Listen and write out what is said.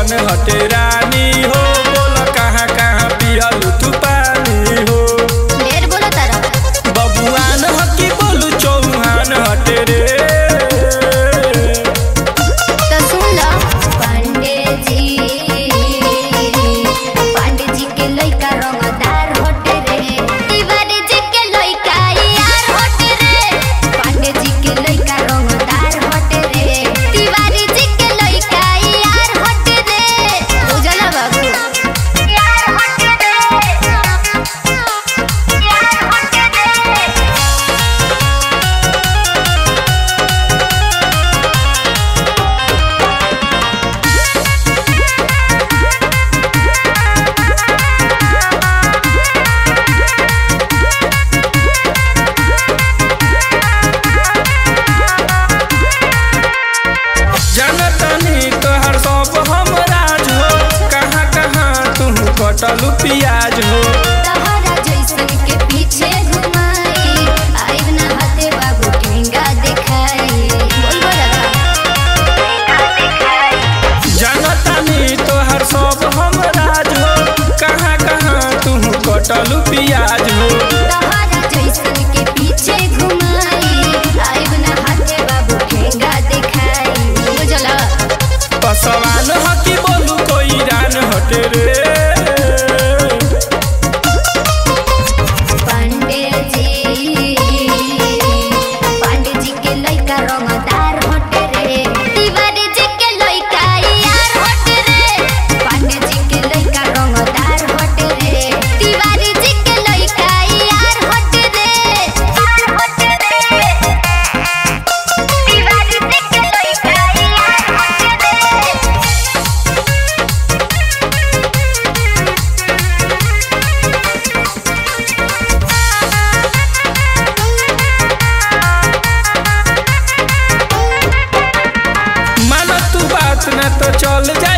बबुआन हटे रानी हो बोल कहाँ कहाँ पियल तू पानी हो ढेर बोलो तारा बबुआन हकी बोलू चौहान हटे रे तो सुन लो पांडे जी पांडे जी के लइका रंगदार होटे रे तिवारी जी के लइका यार होटे रे पांडे जी के लइका रंगदार होटे रे तिवारी जी के लइका यार होटे रे बुझला बाबू यार होटे रे यार होटे रे जनतनी तोहर सब हम राज हो कहाँ कहाँ तू कटलू पियाज हो तहरा जैसन के पीछे घुमाई आइब ना हाथे बाबू ठेंगा दिखाई बोल जनतनी तोहर सब हम राज हो कहाँ कहाँ तू कटलू पियाज हो तहरा जैसन के पीछे घुमाई आइब ना हाथे बाबू ठेंगा दिखाई बुझला पसवान हकी बोलू कोई रान हटे रे पांडे जी पांडे जी के लइका रंगदार होटे रे तिवारी जी के लइका यार होटे रे पांडे जी के लइका रंगदार होटे रे तिवारी जी के लइका यार होटे रे यार होटे रे तिवारी जी के लइका यार होटे रे मन तू बात न तो चल जा